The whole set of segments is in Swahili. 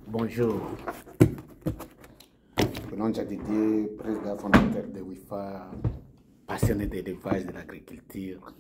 Bonjour. Le nom de Didier, président fondateur de WIFA, passionné de l'élevage de l'agriculture,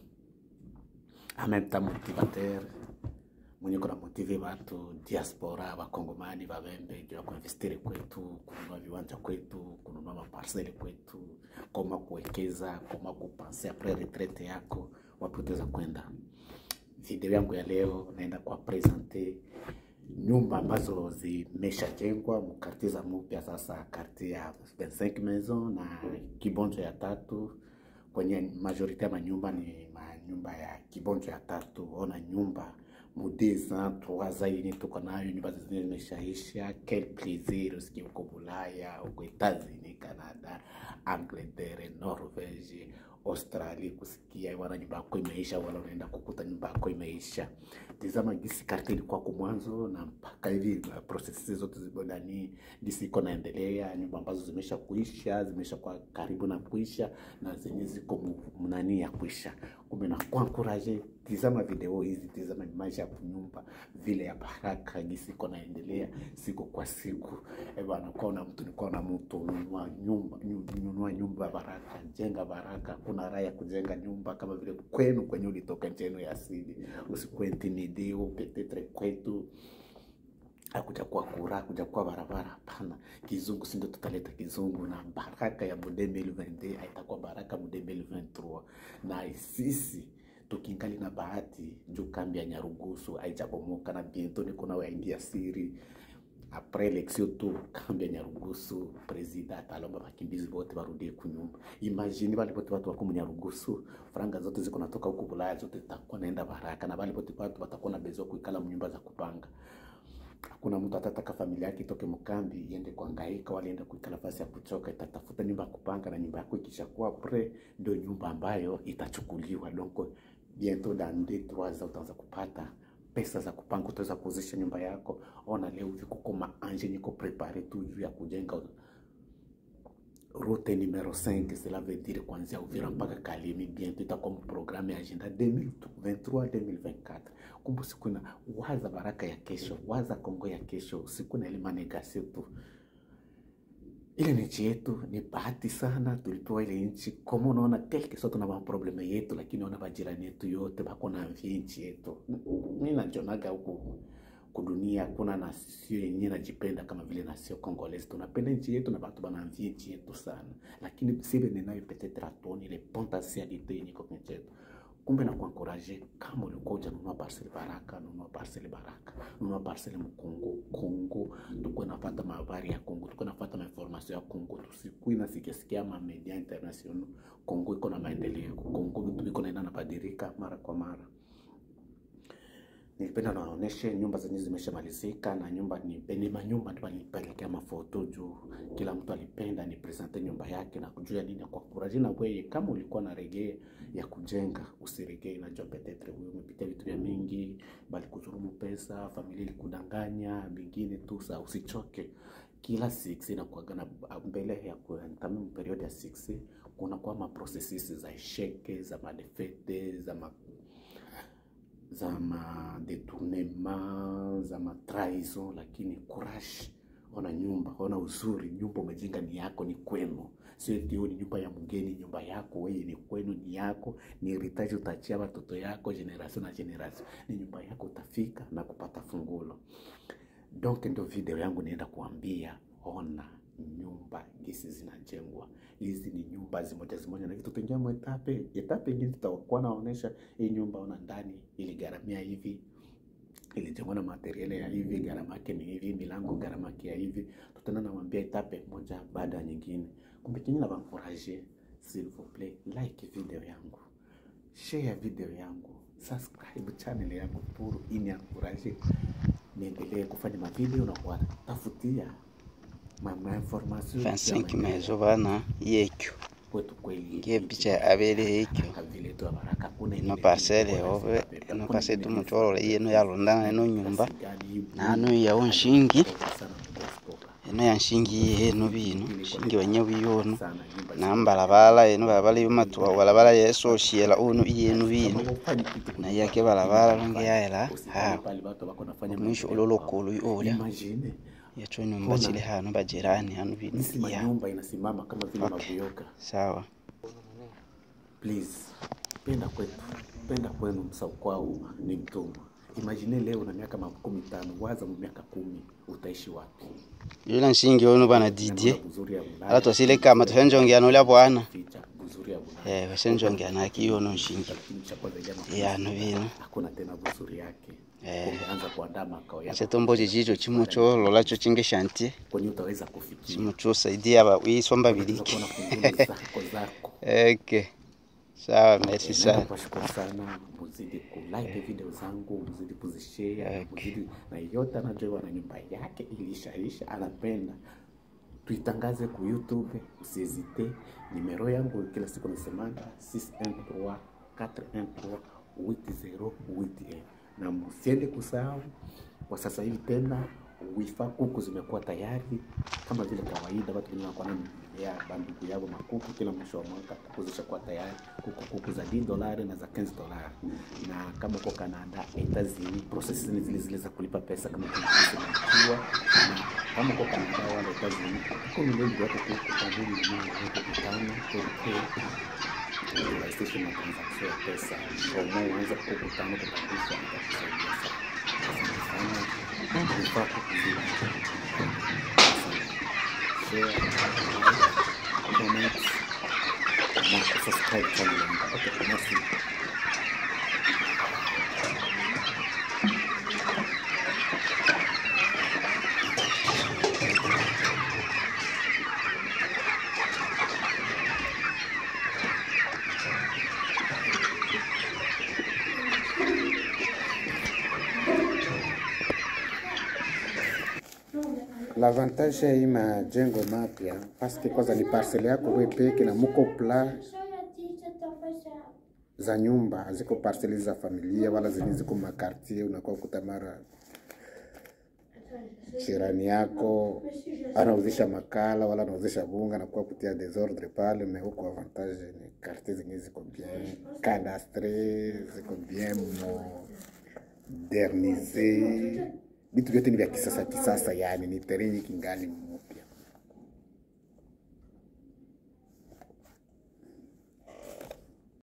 en même temps motivateur mwenye kuna motive watu diaspora wakongomani wavembe juu ya kuinvestiri kwetu, kununua viwanja kwetu, kununua maparseli kwetu, koma kuwekeza, koma kupanse apres retraite yako, wapi utaweza kwenda. Video yangu ya leo naenda kwa presente nyumba ambazo zimeshajengwa mkartie za mupya sasa, kartie ya 25 maison na kibonjo ya tatu kwenye majorite ya manyumba ni manyumba ya kibonjo ya tatu. Ona nyumba mudeza trois yenye tuko nayo, nyumba zingine zimeshaisha. Quel plaisir usikie uko Bulaya, uko Etats-Unis, Canada, Angleterre, Norvege, Australia, kusikia wana nyumba yako imeisha, wala unaenda kukuta nyumba yako imeisha. Tizama gisi karti ilikuwa kwa mwanzo na mpaka hivi na processes zote ziko ndani gisi iko naendelea, nyumba ambazo zimesha kuisha, zimesha kwa karibu na kuisha na zenye ziko mu- mnani ya kuisha. Kumbe na kwa encourage, tizama video hizi, tizama maisha ya kunyumba vile ya baraka gisi iko naendelea siku kwa siku. Eh bwana, kwa na mtu nikuwa na mtu nunua nyumba, nyu- nunua nyumba ya baraka, jenga baraka. Kuna raha ya kujenga nyumba kama vile kwenu kwenye ulitoka nchi yenu ya asili, usikuwe intimide petetre kwetu akuja kuwa kura akuja kuwa barabara. Hapana, kizungu si ndio tutaleta kizungu, na baraka ya mu 2022 haitakuwa baraka mu 2023 na sisi tukingali na bahati juu kambi ya Nyarugusu haijabomoka na biento niko na waingia siri apres election tu kambi ya Nyarugusu presida atalomba bakimbizi bote barudie kunyumba. Imagine bale bote watu wako mu Nyarugusu, franga zote ziko natoka huku Bulaya zote zitakuwa naenda baraka, na bale bote watu watakuwa na bezo kuikala mu nyumba za kupanga hakuna mtu atataka familia yake itoke mkambi iende kuangaika wala iende kuikala nafasi ya kuchoka, itatafuta nyumba ya kupanga, na nyumba yako ikishakuwa pre ndio nyumba ambayo itachukuliwa. Donc bientôt dans deux trois ans utaanza kupata pesa za kupanga, utaweza kuuzisha nyumba yako. Ona leo hivi kuko maanje niko prepare tu juu ya kujenga route numero 5 cela veut dire kuanzia Uvira mpaka Kalemi, bientôt itakuwa mu programme ya agenda 2023 2024. Kumbe siku na waza baraka ya kesho, waza Kongo ya kesho, siku na ile manegasio tu. Ile ni nchi yetu, ni bahati sana tulipewa ile nchi. Kama unaona quelque soit tuna maprobleme yetu, lakini ona bajirani yetu yote bako na mvie nchi yetu. Mimi najonaga huku kudunia kuna nasio yenye najipenda kama vile nasio Congolese. Tunapenda nchi yetu na batu banamvie nchi yetu sana, lakini sibe ninayo peut-être atoni ile potentialité yenye kwa nchi yetu. Kumbe na kuankuraje, kama ulikuwa hujanunua parcel Baraka, nunua parcel Baraka, nunua parcel Mkongo. Kongo tukuwe nafata mahabari ya Kongo, tukuwe nafata mainformation ya Kongo, tusikui nasikiasikia ma media international. Kongo iko na maendeleo, Kongo vitu viko naenda nabadilika mara kwa mara. Nilipenda naoneshe nyumba zenye zimeshamalizika na nyumba ni ni manyumba ndio nilipelekea mafoto juu kila mtu alipenda ni presente nyumba yake na kujua nini kwa kuraji na wewe kama ulikuwa na regee ya kujenga usiregee najua petetre wewe umepitia vitu vya mingi bali kuzurumu pesa familia ilikudanganya vingine tu sa usichoke kila 6 inakuwaga na mbele ya kuentame period ya 6 kuna kwa ma processes za esheke za madefete za ma za madetournement za matrahison, lakini courage. Ona nyumba, ona uzuri, nyumba umejenga ni yako, ni kwenu, sio eti hiyo ni nyumba ya mgeni. Nyumba yako wewe ni kwenu, ni yako, ni heritage utachia watoto yako generation na generation, ni nyumba yako, utafika na kupata fungulo. Donc ndio video yangu naenda kuambia, ona nyumba gisi zinajengwa. Hizi ni nyumba zimoja zimoja, na kitu tuingia mwetape etape ingine tutakuwa naonesha hii nyumba, ona ndani iligharamia hivi, ilijengwa na materiale ya hivi, gharama yake ni hivi, milango gharama yake ya hivi. Tutaenda namwambia etape moja baada ya nyingine. Kumbe kinyi na bankuraje, s'il vous plaît, like video yangu, share video yangu, subscribe channel yangu pour ini encourager niendelee kufanya mavideo na kuwatafutia ma ma information 25 mezo bana yekyo kwetu kweli ngiye picha abere ekyo vile tu baraka kuna ino parcele obe ino parcele tumutorole ino yalondana ino nyumba nanu yawo nshingi eno yanshingi eno bino shingi wenye biyono sana nyumba nambalabala eno balabala yomatuwa balabala yesoshela unu iyenu bino Kama ufanye kitu na yake balabala longe yaela usifanye ha pale watu wako wanafanya mwisho mambo yao. ulolokulu ulya Imagine yacho nyumba chili hano bajirani hano bino jinsi ya manyumba inasimama kama vile Okay. mabuyoka. sawa Please, penda kwetu, penda kwenu, msao kwao ni mtumwa. Imagine leo na miaka makumi tano, waza mu miaka kumi utaishi wapi? yula nshingi ono bana didye Neno la buzuri ya Ulaya, ala twasile kama tushenjongeana ulya bwana ficha buzuri ya Ulaya. eh bashenjongeana akiyono nshingi Lakini cha kwanza ile mapenzi, yano bino hakuna tena buzuri yake. Eh. Umeanza kuandaa makao yako chetombo chichicho chimucho lola cho chinge shantie kwenye utaweza kufikia. chimucho saidia ba wisomba Unaweza biliki kuona fungulo zako zako. okay sawa merci sana Nashukuru sana, muzidi kulike video zangu, muzidi kuzishare, muzidi na yote anajua na nyumba yake ilishaisha, anapenda tuitangaze ku YouTube, usizite. Nimero yangu kila siku nasemanga 613 413 8081 na msiende kusahau kwa sasa hivi tena wifa kuku zimekuwa tayari kama vile kawaida, watu wengine wanakuwa ya bandugu yao makuku kila mwisho wa mwaka, kuku zishakuwa tayari, kuku kuku za 10 dolari na za 15 dolari. Na kama uko Canada, Etazini, process ni zile zile za kulipa pesa kama tulivyokuwa, na kama uko Canada wala Etazini, uko milioni wako kuku kwa vile ni wako kitano kwa kurahisisha na transaction ya pesa. Kwa moyo unaweza kuku tano kubadilisha na kusaidia sana. Asante sana. Vifaa kuku zile. Share, comment, na subscribe channel yangu. Okay, merci. L'avantage ya hii majengo mapya paske kwanza ni parcele yako wewe peke na muko plan za nyumba haziko parcele za familia wala zenye ziko makartier, unakuwa kuta mara jirani yako anauzisha makala wala anauzisha bunga na kuwa kutia desordre pale, mais huko avantage ni quartier zenye ziko bien cadastre, ziko bien modernise, vitu vyote ni vya kisasa kisasa, yani ni terrain kingali mpya.